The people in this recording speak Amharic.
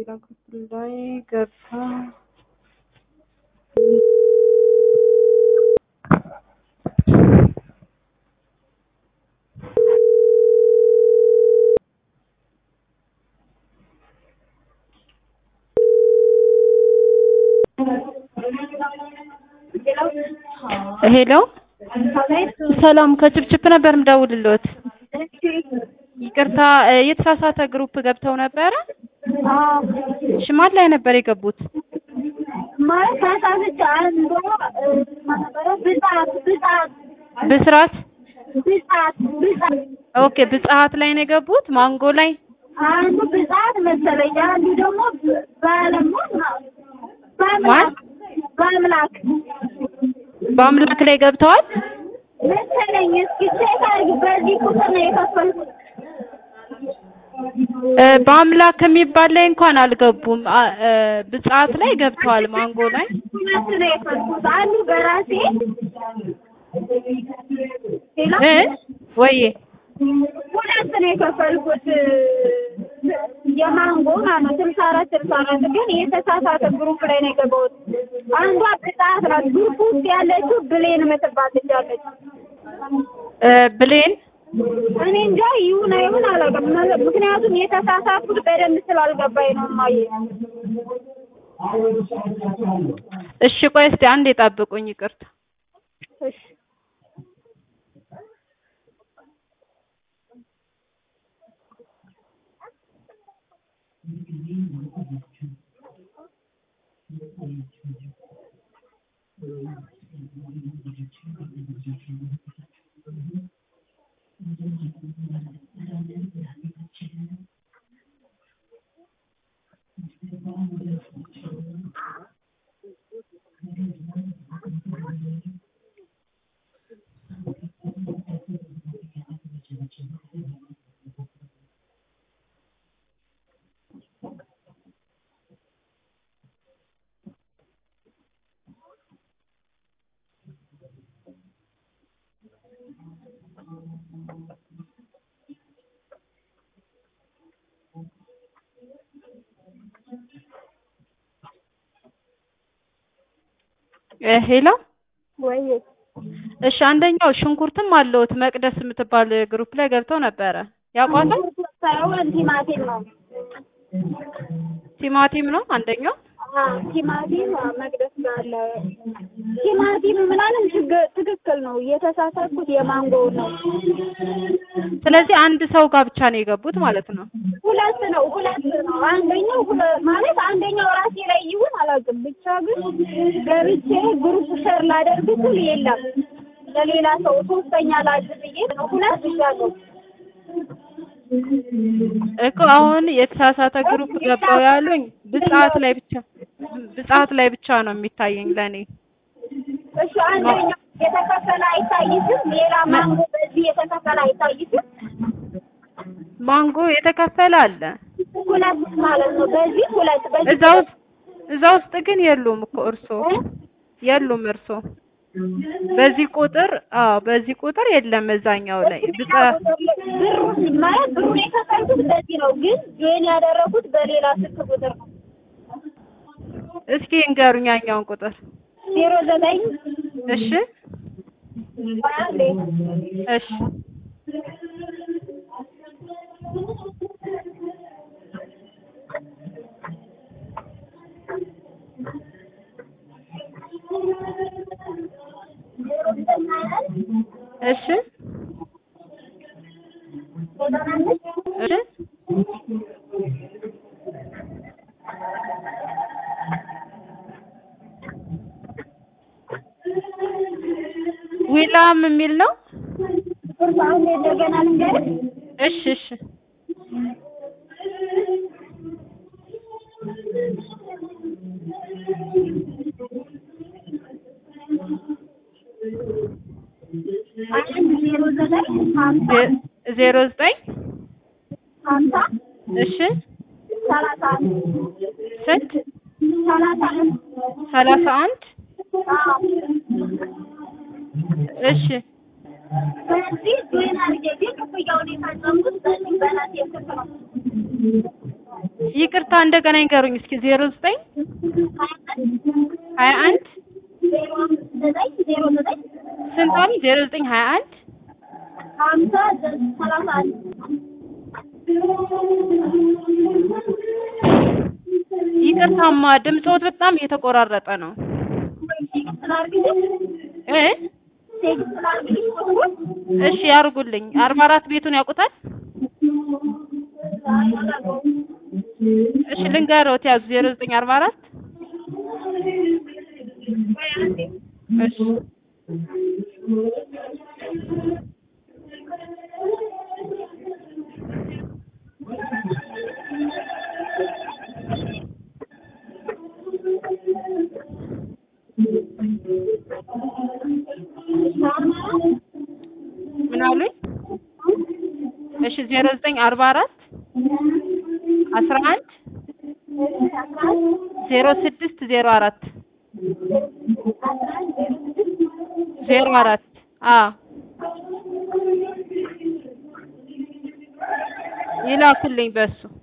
ሌላ ክፍል ላይ ገብታ ሄሎ ሰላም ከችፕችፕ ነበር ምደውልልዎት። ይቅርታ የተሳሳተ ግሩፕ ገብተው ነበረ። እሺ ማን ላይ ነበር የገቡት? ማለት ተሳስቼ አንዷ ነበረ ብጻት ብጻት ብስራት ብጻት ብጻት ኦኬ፣ ብጽሀት ላይ ነው የገቡት። ማንጎ ላይ አንዱ ብጻት መሰለኝ፣ አንዱ ደግሞ ባለሞት ነው። ማን? በአምላክ በአምላክ ላይ ገብተዋል። መሰለኝ። እስኪ ቼክ አድርጊ። በዚህ ቁጥር ነው የከፈልኩት። እ በአምላክ የሚባል ላይ እንኳን አልገቡም። አ- እ ብጽሀት ላይ ገብተዋል። ማንጎ ላይ ሁለት ነው የከፈልኩት። አንዱ በራሴ ሌላ እ ወይዬ ሁለት ነው የከፈልኩት የማንጎ ማለት ነው። ስልሳ አራት ስልሳ አራት ግን የተሳሳተ ግሩፕ ላይ ነው የገባሁት። አንዷ ብጻት ናት። ግሩፕ ውስጥ ያለችው ብሌን የምትባል ልጅ አለች። እ ብሌን እኔ እንጃ ይሁን አይሁን አላውቅም። ምክንያቱም የተሳሳትኩት በደንብ ስላልገባኝ ነው እማዬ። እሺ ቆይ እስቲ አንዴ ጠብቁኝ። ይቅርታ እሺ እ ሄሎ ወይ እሺ አንደኛው ሽንኩርትም አለዎት መቅደስ የምትባል ግሩፕ ላይ ገብተው ነበረ። ያውቋታል? ሳይሆን ቲማቲም ነው። ቲማቲም ነው አንደኛው። አዎ ቲማቲም መቅደስ ጋር አለ። ቲማቲም ምናምን ችግ- ትክክል ነው። የተሳሳትኩት የማንጎ ነው። ስለዚህ አንድ ሰው ጋር ብቻ ነው የገቡት ማለት ነው። ሁለት ነው ሁለት ነው። አንደኛው ሁለ- ማለት አንደኛው ራሴ ላይ ይሁን አላውቅም። ብቻ ግን ገብቼ ግሩፕ ሸር ላደርግ ስል የለም ለሌላ ሰው ሶስተኛ ላድር ብዬ ነው ሁለት ይዣለሁ። እኮ አሁን የተሳሳተ ግሩፕ ገባው ያሉኝ ብጽሀት ላይ ብቻ ብጽሀት ላይ ብቻ ነው የሚታየኝ ለኔ። እሺ አንደኛው የተከፈለ አይታይትም። ሌላ ማንጎ በዚህ የተከፈለ አይታይትም። ማንጎ የተከፈለ አለ ሁለት ማለት ነው። በዚህ ሁለት በዚህ እዛ ውስጥ እዛ ውስጥ ግን የሉም እኮ እርሶ የሉም እርሶ በዚህ ቁጥር አዎ በዚህ ቁጥር የለም እዛኛው ላይ ብጻ ብሩ ማለት ብሩን የከፈልኩት በዚህ ነው፣ ግን ጆይን ያደረኩት በሌላ ስልክ ቁጥር ነው። እስኪ እንገሩኝ ያኛውን ቁጥር ዜሮ ዘጠኝ እሺ አንዴ እሺ ዜሮ ዘጠኝ ሀያ እሺ ዘጠና አምስት እሺ ዊላም የሚል ነው። ቁርስ አንዴ እንደገና ልንገርህ እሺ እሺ አንድ ዜሮ ዘጠኝ ሀምሳ ዜ- ዜሮ ዘጠኝ ሀምሳ እሺ ሰላሳ አንድ ስንት ሰላሳ አንድ ሰላሳ አንድ አዎ እሺ በዚህ ጆይን አድርጌ ግን ክፍያውን የፈጸምኩት በዚህ በራሴ ስልክ ነው። ይቅርታ እንደገና ይንገሩኝ እስኪ ዜሮ ዘጠኝ ሀያ አንድ ዜሮ አምስት ዘጠኝ ዜሮ ዘጠኝ ስንት አሉኝ? ዜሮ ዘጠኝ ሀያ አንድ ሀምሳ ሰላሳ አንድ ይቅርታማ ድምፅዎት በጣም እየተቆራረጠ ነው ቴክስት ላድርግልሽ እ ቴክስት ላድርግልሽ ቁጥሩን እሺ ያርጉልኝ። አርባ አራት ቤቱን ያውቁታል? እሺ ልንገርዎት ያዙ ዜሮ ዘጠኝ አርባ አራት እሺ ምን አሉኝ? እሺ ዜሮ ዘጠኝ አርባ አራት አስራ አንድ ዜሮ ስድስት ዜሮ አራት ዜሮ አራት አዎ ይላኩልኝ በሱ